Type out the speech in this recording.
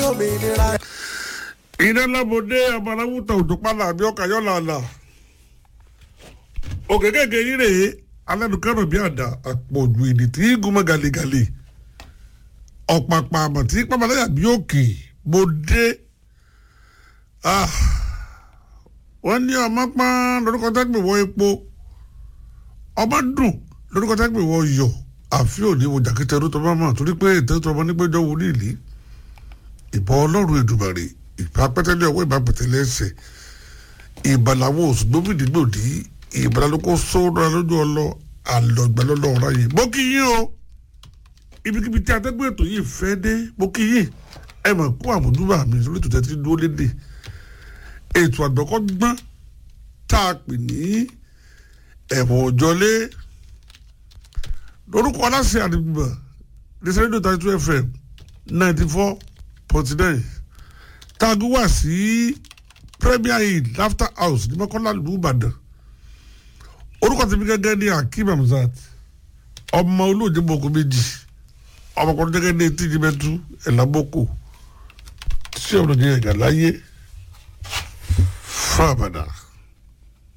lómìnira. iná lábòdé abaláwùtà òdòpálá àbí ọkà yọ̀làlà òkè kéèké yín rèé alẹ́nukẹ́rọ̀ bí àdá àpọ̀jù èdè tí gúnmọ́ gàlégàlé ọ̀pàpà àmọ̀ tí pápáláyà bí òkè mo dé Ah, wọ́n ní ọmọ pọ́n lórúkọ tẹ́gbẹ̀ wọ epo ọmọ dùn lórúkọ tẹ́gbẹ̀ wọ yọ̀ àfi òní wo jàkítẹ́rú tó bá mọ̀ torí pé ètò ìtọ́mọ nígbẹ́jọ́ wo ní ìlí ìbọn ọlọ́run èdùmàrè ìbá pẹ́tẹ́lẹ́ ọwọ́ ìbá pẹ́tẹ́lẹ́ ẹsẹ̀ ìbàláwo òsùgbómìdígbòdì ìbàlálókò sóòrò lójú ọlọ àlọ́gbàlọ́lọ́ ọ̀rá yìí mo kí yín o ibikíbi tí atẹ́gbẹ́ ètò yìí fẹ́ dé mo kí yín ẹ mọ̀ kó àmójúbà mi sórí ètò tẹ́tí dúró lédè ètò àgbọ̀kọ́gbọ́n tá a pè ní ẹ̀wọ̀n òjọlé lórúkọ aláṣẹ àdìgbò lẹ́sẹ̀rẹ́dọ̀ thirty two fm ninety four forty nine taago wá sí premier inn laughter house ní mọ́kànlá ìlú ìbàdàn orúkọ tèmi gẹ́gẹ́ ní akeem hamzat ọmọ olóòjé boko méjì ọmọkùnrin gẹ́gẹ́ ní etí jimẹ́tú ẹ̀làbọ́kọ̀ tí ọ̀nà jẹ́ ẹ̀gà láyé fún àbàdàn.